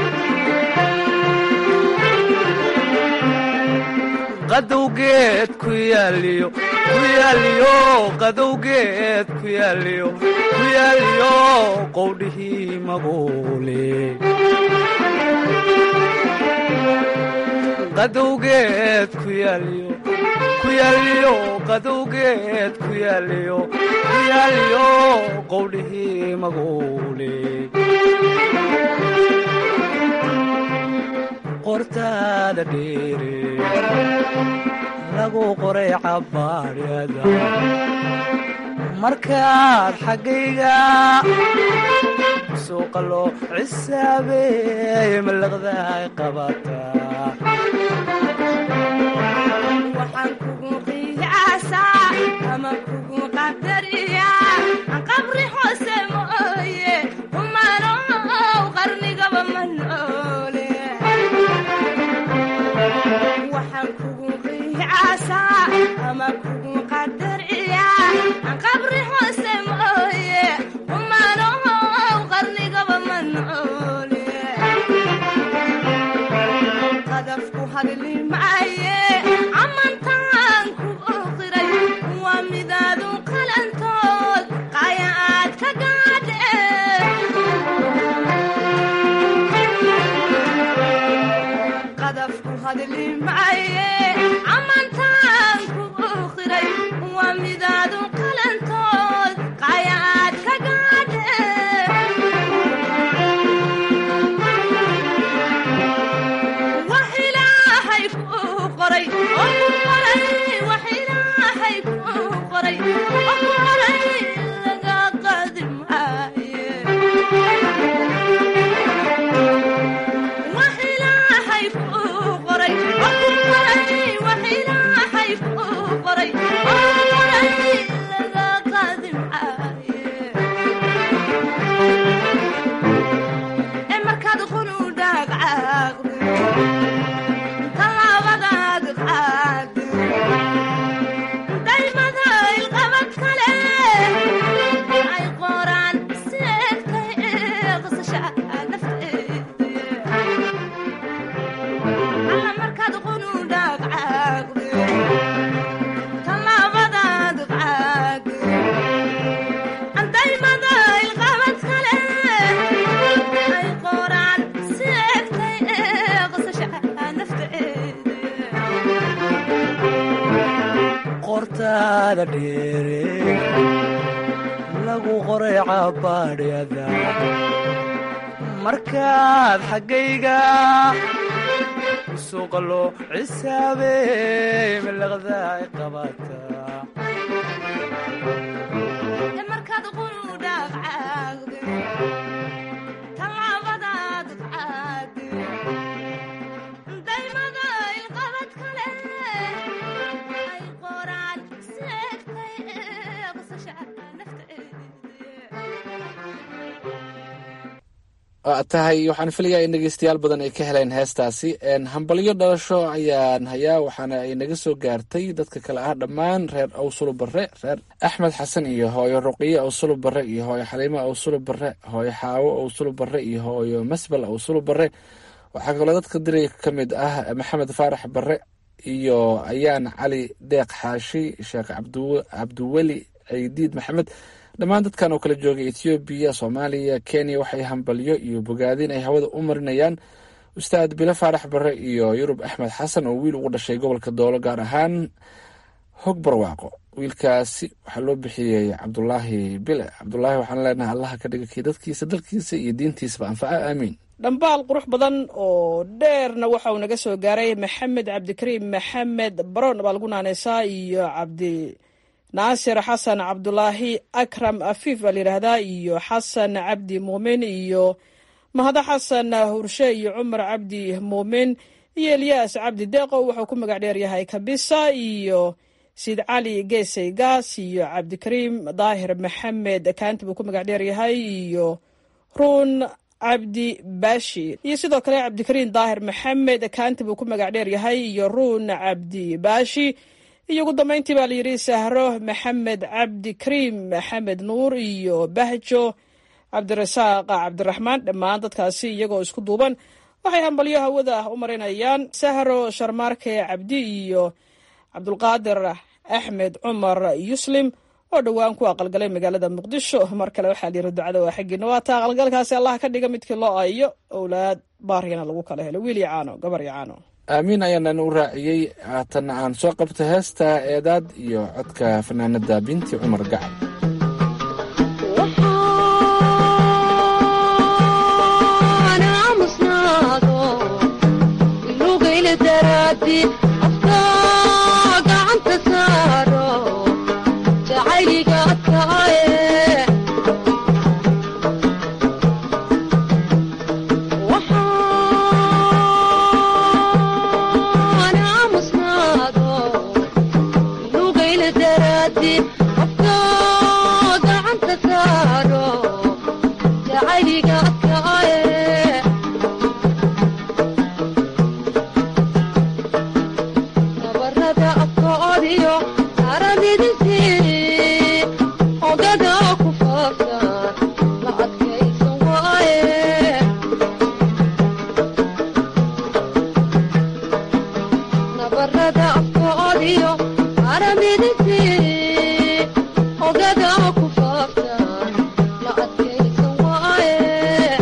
L: qadowgeed ku yaaliyo ku yaaliyo qadowgeed ku yaaliyo ku yaaliyo qowdhihii maguule qadowgeed ku yaaliyo ku yaaliyo qadowgeed ku yaaliyo ku yaaliyo qowdhihii maguule qortaada dheere lagu qoray cabaadhada markaad xaggayga suuqa loo cisaabeey malaqdaay qabataa
M: waxaan kugu qiyaasaa ama kugu qadariyaa aan qabri hoose mooye humanow qarnigaba ma noole waxaan kugu qiyaasaa ama kugu qadariyaa aan qabri hoose mooye humanow qarnigaba ma noole qadafku hadli maaye amantaan ku oqiray waa midaadu qalantood qaya aad ka gaadhe qadafku hadli maaye amantaan ku oqiray waa midaadu qalantood qaya aad ka gaadhe wax ilaahay kuu qoray oo ku qoray wax ilaahay kuu qoray oo ku qoray laga qaadi maaye wax ilaahay kuu qoray oo ku qoray wax ilaahay kuu qoray oo ku qoray laga qaadi maaye ee markaad qunu dhaagcaaqdo tallaabadaad qaado daymada ilqabad kale ay qoraan seegtay ee qasasha nafteeda alla markaad qunu dhaagcaaqdo tallaabadaad qaado daymada ilqabad kale ay qoraan seegtay ee qasasha nafteeda
L: qortaada dheere lagu qoray cabaadhyada markaad xaggayga suuqa loo cisaabeey malaqdaay qabataa
M: markaad qunu dhaaqcaaqdo
K: waa tahay waxaan filayaa in dhegeystayaal badan ay ka heleen heestaasi hambalyo dhalasho ayaan hayaa waxaana ay naga soo gaartay dadka kale ah dhammaan reer awsulu bare reer axmed xasan iyo hooyo ruqiye awsulu bare iyo hooyo xaliimo awsulu bare hooyo xaawo awsulu bare iyo hooyo masbal awsulu bare waxaa kaloo dadka diray ka mid ah maxamed faarax bare iyo ayaan cali deeq xaashi sheekh cabdiweli ciidiid maxamed dhammaan dadkan oo kala joogay ethoobiya soomaaliya kenya waxay hambalyo iyo bogaadin ay hawada u marinayaan ustaad bilo faarax bare iyo yurub axmed xasan oo wiil ugu dhashay gobolka doolo gaar ahaan hog barwaaqo wiilkaasi waxaa loo bixiyey cabdulaahi bile cabdulaahi waxaan leenahay allaha ka dhiga kii dadkiisa dalkiisa iyo diintiisaba anfaca aamiin
J: dhambaal qurux badan oo dheerna waxa uu naga soo gaaray maxamed cabdikariim maxamed baroon baa lagu naaneysaa iyo cabdi naasir xasan cabdulaahi akram afiif baa layidhaahdaa iyo xasan cabdi muumin iyo mahado xasan hurshe iyo cumar cabdi muumin iyo elyaas cabdi deeqo wuxuu ku magac dheer yahay kabisa iyo siid cali geesay gaas iyo cabdikariim daahir maxamed kaanti buu ku magac dheer yahay iyo ruun cabdi baashi iyo sidoo kale cabdikariim daahir maxamed kaanti buu ku magac dheer yahay iyo ruun cabdi baashi iyo ugu dambeyntii baa layidhi sahro maxamed cabdi kariim maxamed nuur iyo bahjo cabdirasaaq cabdiraxmaan dhammaan dadkaasi iyagoo isku duuban waxay hambalyo hawada u marinayaan sahro sharmaarke cabdi iyo cabdulqaadir axmed cumar yuslim oo dhowaan ku aqalgalay magaalada muqdisho mar kale waxaa layidhi ducada waa xaggiina waa taa aqalgalkaasi allah ka dhiga midkii loo ayo owlaad baariyana lagu kala helo wiil iyo caano gabar iyo caano
K: aamiin ayaanana u raaciyey haatanna aan soo qabto heesta eedaad iyo codka fanaanada binti cumar gacal
N: ogada ku faaftan la adkaysan waaye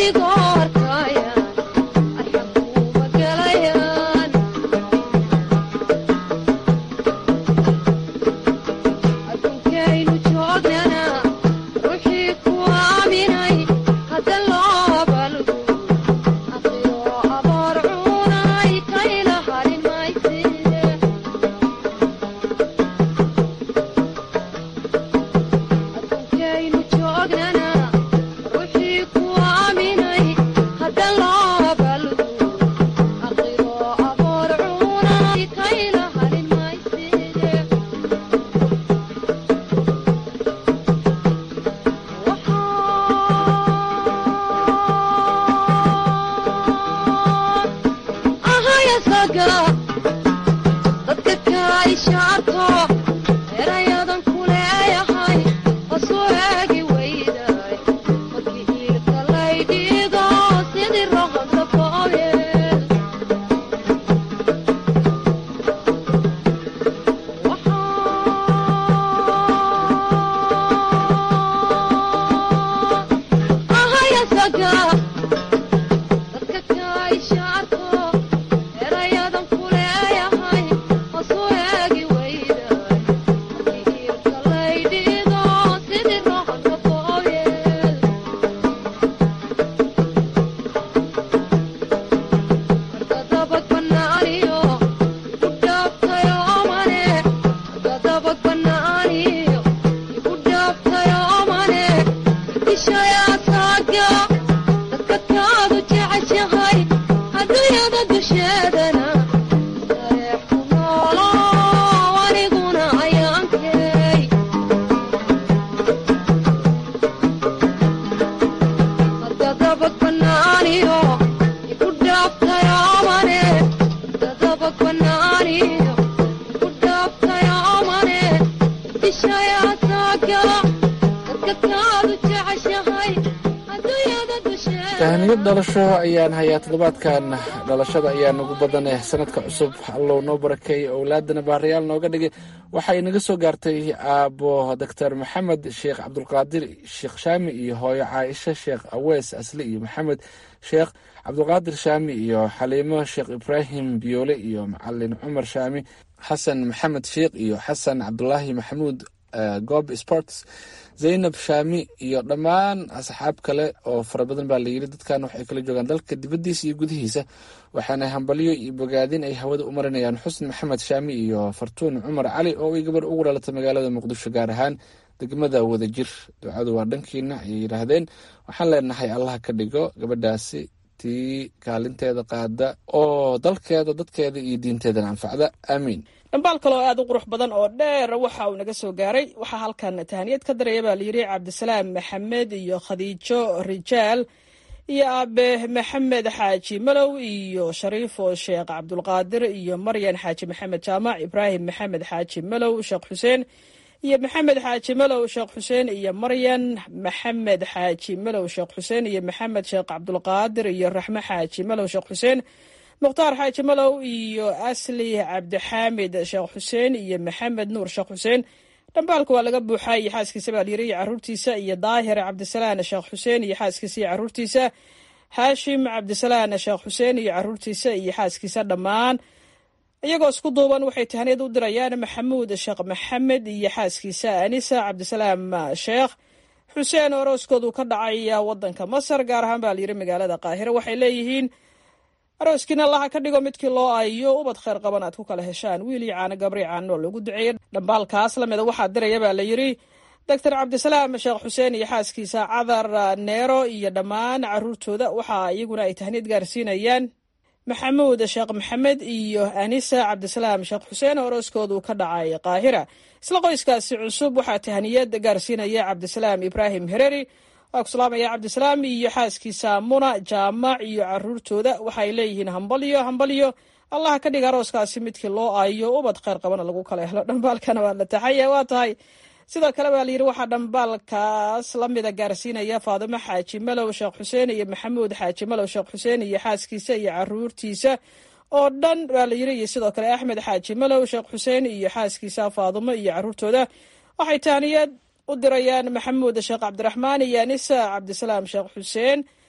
K: tahaniyad dhalasho ayaan hayaa toddobaadkan dhalashada ayaa nagu badaneh sanadka cusub allow noo barakeey owlaadana baarayaal nooga dhigay waxay naga soo gaartay aabo doctor maxamed sheekh cabdulqaadir sheekh shaami iyo hooyo caaisha sheekh awees asli iyo maxamed sheekh cabdulqaadir shaami iyo xaliimo sheekh ibraahim biyoole iyo macalin cumar shaami xasan maxamed sheekh iyo xasan cabdulaahi maxamuud gob sports zaynab shaami iyo dhammaan asxaab kale oo fara badan baa layiri dadkan waxay kala joogaan dalka dibadiisa iyo gudihiisa waxaana hambalyo iyo bogaadin ay hawada u marinayaan xusn maxamed shaami iyo fartuun cumar cali oo ay gabar ugu dhalatay magaalada muqdisho gaar ahaan degmada wadajir ducadu waa dhankiina ayay yidhaahdeen waxaan leenahay allah ka dhigo gabadhaasi tii kaalinteeda qaada oo dalkeeda dadkeeda iyo diinteedana anfacda aamiin
J: dhambaal kaloo aad u qurux badan oo dheer waxa uu naga soo gaaray waxaa halkan tahaniyad ka daraya baa layidhi cabdisalaam maxamed iyo khadiijo rijaal iyo aabe maxamed xaaji malow iyo shariifo sheekh cabdulqaadir iyo maryan xaaji maxamed jaamac ibraahim maxamed xaaji malow sheekh xuseen iyo maxamed xaaji malow sheekh xuseen iyo maryan maxamed xaaji malow sheekh xuseen iyo maxamed sheekh cabdulqaadir iyo raxme xaaji malow sheekh xuseen mukhtaar xaaji malow iyo asli cabdixaamid sheekh xuseen iyo maxamed nuur sheekh xuseen dhambaalka waa laga buuxaa iyo xaaskiisa baa layiri iyo caruurtiisa iyo daahir cabdisalaan sheekh xuseen iyo xaaskiisa iyo caruurtiisa haashim cabdisalaan sheekh xuseen iyo caruurtiisa iyo xaaskiisa dhammaan iyagoo isku duuban waxay tahaniyad u dirayaan maxamuud sheekh maxamed iyo xaaskiisa anisa cabdisalaam sheekh xuseen orooskoodu ka dhacay wadanka masar gaar ahaan baa layiri magaalada qaahire waxay leeyihiin arooskiina allaha ka dhigo midkii loo ayo ubad kheyr qaban aad ku kala heshaan wiil iyo caano gabri caano loogu duceeyey dhambaalkaas lamida waxaa diraya baa la yidri doctor cabdisalaam sheekh xuseen iyo xaaskiisa cadar neero iyo dhammaan caruurtooda waxaa iyaguna ay tahniyad gaarsiinayaan maxamuud sheekh maxamed iyo anisa cabdisalaam sheekh xuseen oo orooskoodu ka dhacay qaahira isla qoyskaasi cusub waxaa tahniyad gaarsiinaya cabdisalaam ibraahim hereri waa ku salaamaya cabdisalaam iyo xaaskiisa muna jaamac iyo caruurtooda waxaay leeyihiin hambalyo hambalyo allah ka dhiga arooskaasi midkii loo aayo ubad kheyr qabana lagu kala helo dhambaalkana waa la taxaya waa tahay sidoo kale baa layidhi waxaa dhambaalkaas lamida gaarsiinaya faadimo xaaji malow sheekh xuseen iyo maxamuud xaaji malow sheekh xuseen iyo xaaskiisa iyo caruurtiisa oo dhan baa layidhi iyo sidoo kale axmed xaaji malow sheekh xuseen iyo xaaskiisa faadimo iyo caruurtooda waxay taaniyad u dirayaan maxamuud sheekh cabdiraxmaan iyo anisa cabdisalaam sheekh xuseen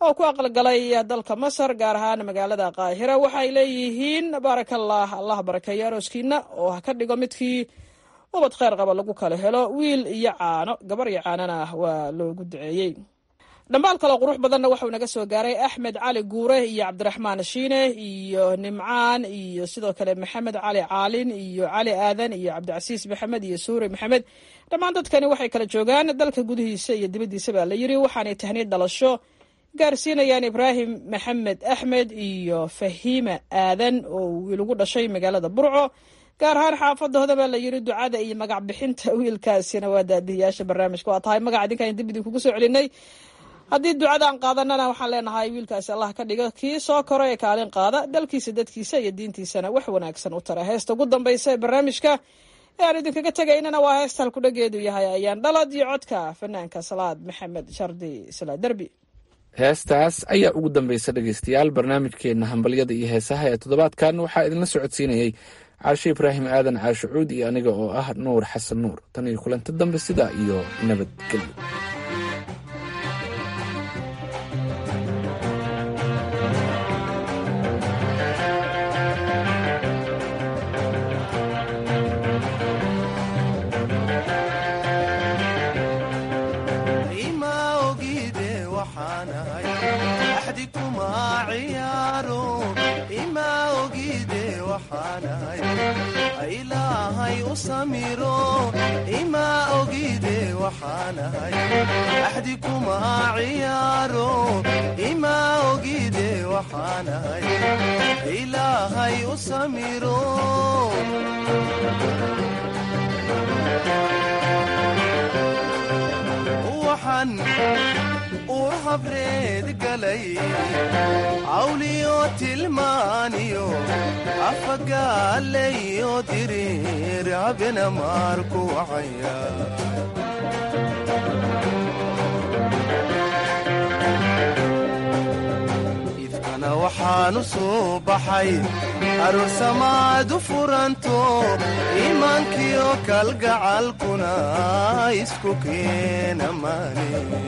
J: oo ku aqalgalay dalka masar gaar ahaan magaalada qaahira waxay leeyihiin baarakallah allah barakeeyo arooskiina oo ha ka dhigo midkii ubad kheyr qaba lagu kala helo wiil iyo caano gabar iyo caanona waa loogu duceeyey dhambaal kaloo qurux badanna waxuu naga soo gaaray axmed cali guure iyo cabdiraxmaan shiine iyo nimcaan iyo sidoo kale maxamed cali caalin iyo cali aadan iyo cabdicasiis maxamed iyo suuri maxamed dhammaan dadkani waxay kala joogaan dalka gudihiisa iyo dibaddiisa baa la yiri waxaanay tahniid dhalasho gaarsiinayaan ibraahim maxamed axmed iyo fahiima aadan oo wiil ugu dhashay magaalada burco gaar ahaan xaafadooda baa la yiri ducada iyo magac bixinta wiilkaasina waa daadiyayaasha barnaamijka waa tahay magaca idinkaan dib idinkugu soo celinay haddii ducadaan qaadanana waxaan leenahay wiilkaasi allah ka dhigo kii soo koro ee kaalin qaada dalkiisa dadkiisa iyo diintiisana wax wanaagsan u tara heesta ugu dambaysa ee barnaamijka ee aan idinkaga tegaynana waa heesta halkudhageedu yahay ayaan dhalad iyo codka fanaanka salaad maxamed shardi salaa derbi
K: heestaas ayaa ugu dambaysa dhegeystayaal barnaamijkeenna hambalyada iyo heesaha ee toddobaadkan waxaa idinla socodsiinayey caashe ibraahim aadan caashe cuud iyo aniga oo ah nuur xasan nuur tan iyo kulanti dambe sidaa iyo nabadgelyo
L: ilaahay u samiro ima ogide waxaanahay axdi kuma ciyaaro ima ogide waxaanahay ilaahay u samiro waxaan uu habreed galay cawliyo tilmaaniyo afagaalayo diriir habena maarku wacaya ifkana waxaanu soo baxay aroosamaadu furanto iimaankiyo kalgacalkuna isku keena maane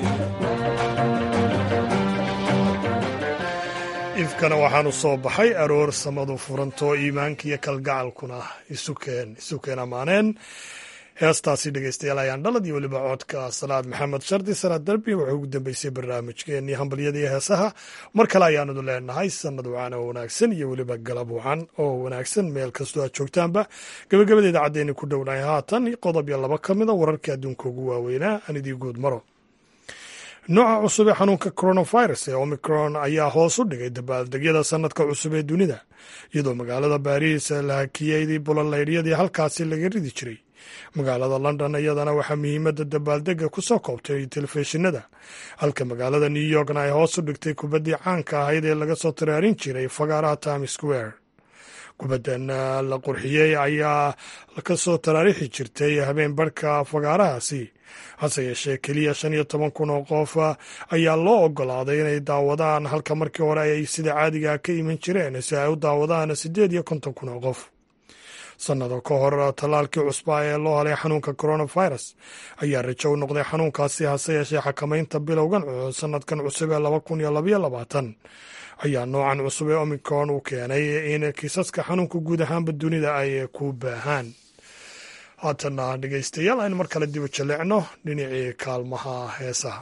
A: ifkana waxaanu soo baxay aroor samadu furanto iimaankiiyo kalgacalkuna isukeen isukeen ammaaneen heestaasi dhegeystayaal ayaan dhalad iyo weliba codka salaad maxamed shardi salaad darbi wuxuu ugu dambeysay barnaamijkeenii hambalyada iyo heesaha mar kale ayaanadu leenahay sanad wacan oo wanaagsan iyo weliba galab wacan oo wanaagsan meel kastoo aad joogtaanba gabagabada idaacaddeeni ku dhownahay haatan qodob iyo laba ka mida wararkii adduunka ugu waaweynaa aan idii guud maro nooca cusub ee xanuunka coronavirus ee omicron ayaa hoos u dhigay dabaaldegyada sanadka cusub ee dunida iyadoo magaalada baariis la hakiyey bulolaydyadii halkaasi laga ridi jiray magaalada london iyadana waxaa muhiimadda dabaaldega ku soo koobtay telefishinada halka magaalada new yorkna ay hoos u dhigtay kubaddii caanka ahayd ee laga soo taraarin jiray fagaaraha times square kubaddan la qurxiyey ayaa ka soo taraarixi jirtay habeen barhka fagaarahaasi hase yeeshee keliya shan iyo toban kun oo qof ayaa loo ogolaaday inay daawadaan halka markii hore ay sida caadiga ka iman jireen si ay u daawadaan siddeed iyo konton kun oo qof sannado ka hor tallaalkii cusbaa ee loo helay xanuunka coronavirus ayaa rajo u noqday xanuunkaasi hase yeeshee xakamaynta bilowgan sanadkan cusub ee laba kun iyo labaiyo labaatan ayaa noocan cusub ee omicron uu keenay in kiisaska xanuunka guud ahaanba dunida ay ku baahaan haatana dhegeystayaal aynu mar kale dibu jaleecno dhinacii kaalmaha heesaha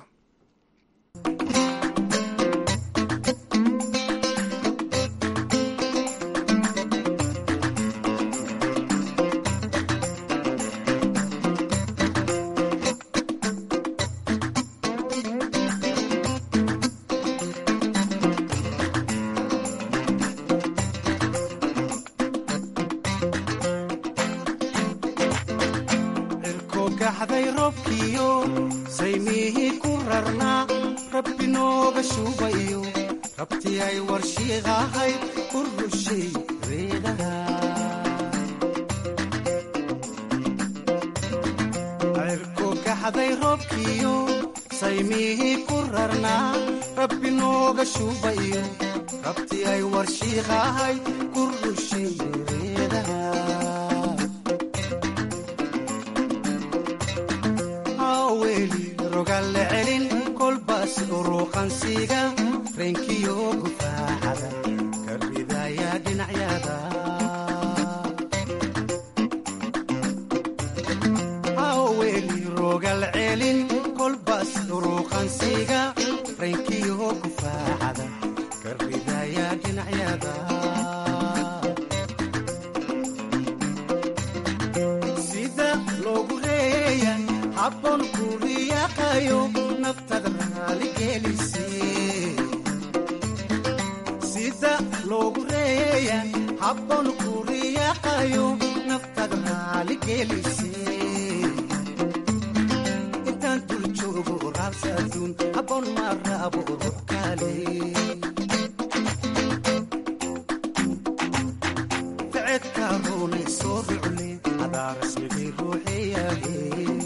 L: gaxday roobkiyo saymihii ku rarnaa rabbi nooga shuubayo rabtii ay warshiiqahayd u rushay reedaha cirko gaxday roobkiyo saymihii ku rarnaa rabbi nooga shuubayo rabtii ay warshiiqahayd ku rushay reedaha weli rogalle celin kolba kolbaas uruqansiga reenkiyo gufaacada ka ridaya dhinacyada haweli rogal celin kolbaas uruqansiga reenkiyo gufaacada ka ridaya dhinacyada sida loogu reeya habboon kuriyaqayo naftada raaligelise sida loogu reeya habboon kuriyaqayo naftada raaligelise intaan dul joogo raabsa aduun habboon ma raabo ruux kale ficedka runay soo rucle adaa rasmigay ruuxeyahe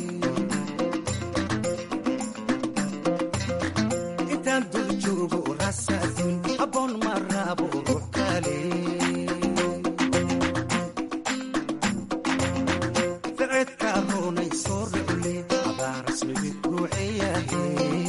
L: intaan dul joogo raabsa aduun habboon ma raabo ruux kale ficedka runay soo rucle adaa rasmigay ruuxeyahe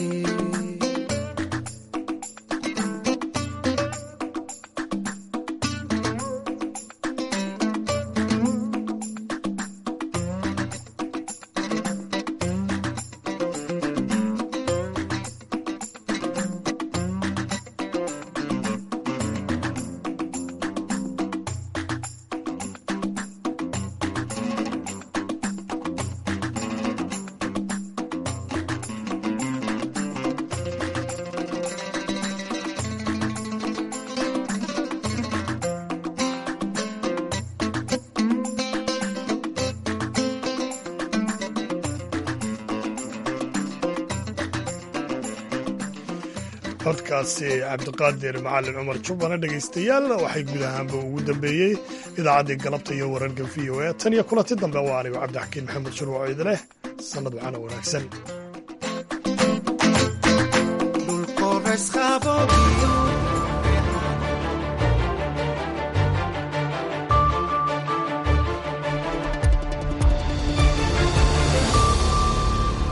A: codkaasi cabdiqaadir macalin cumar jubbana dhegaystayaal waxay guud ahaanba ugu dambeeyey idaacaddii galabta iyo wararka v o a tan iyo kulanti dambe waa anigo cabdixakiin maxamed shurwaco idileh sannad waxaana wanaagsan
L: dhulkoo reesqabogiyo